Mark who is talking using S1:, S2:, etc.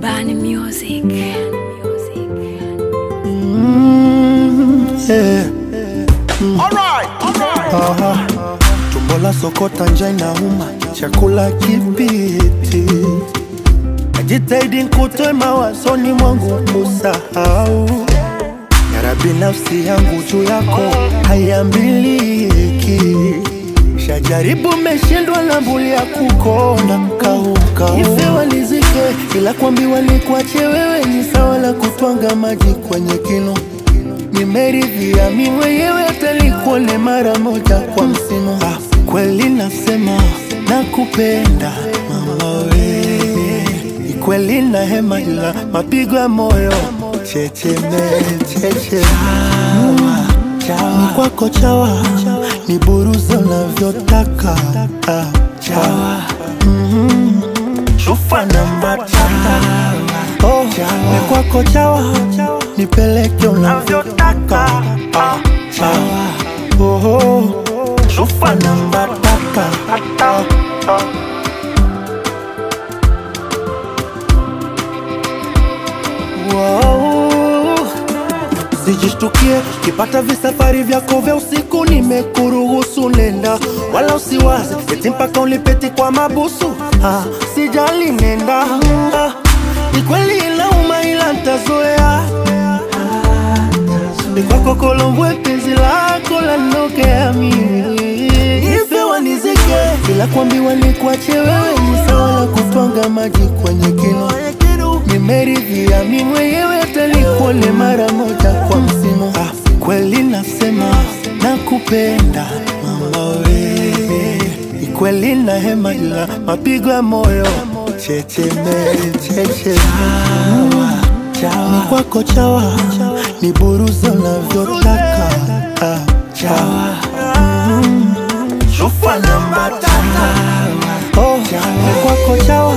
S1: Bani Music.
S2: Yeah. Aha. Tumbo la sokota njaa inauma, chakula kipiti. Najitahidi nikutoe mawazoni mwangu kusahau. Ya Rabbi, nafsi yangu juu yako haiambiliki. Shajaribu meshindwa na mbuli ya kukona kaukau. Ife walizike, ila kuambiwa ni kuache wewe ni sawa la kutwanga maji kwenye kinu nimeridhia mi mwenyewe hata nikuone mara moja kwa msimu. Ah, kweli nasema nakupenda mama we, ni kweli na hema ila mapigo ya moyo checheme cheche ni kwako chawa ni buruza unavyotaka ah, chawa Mhm. chufa namba tata oh, ni kwako chawa nipeleke unavyotaka ah, chawa oh, oh. chufa namba tata ah, ah. Wow. Sijishtukie kipata visafari vyako vya usiku, nimekuruhusu nenda, wala usiwaze eti mpaka ulipeti kwa mabusu. Ah, sijali nenda, ah, ni kweli inauma, ila ntazoea. Ni kwako Kolombwe, penzi lako lanokea mimi, ife wanizike, ila kuambiwa ni kuache wewe ni sawa na kutwanga maji kwenye kinu nimeridhia mi mwenyewe hata nikuone mara moja kwa msimu. Ah, kweli nasema nakupenda mama we, ni kweli na hema ila mapigo ya moyo checheme cheche ni kwako chawa ni buruza unavyotaka ah, chawa Mm. chufa namba tata oh, ni kwako chawa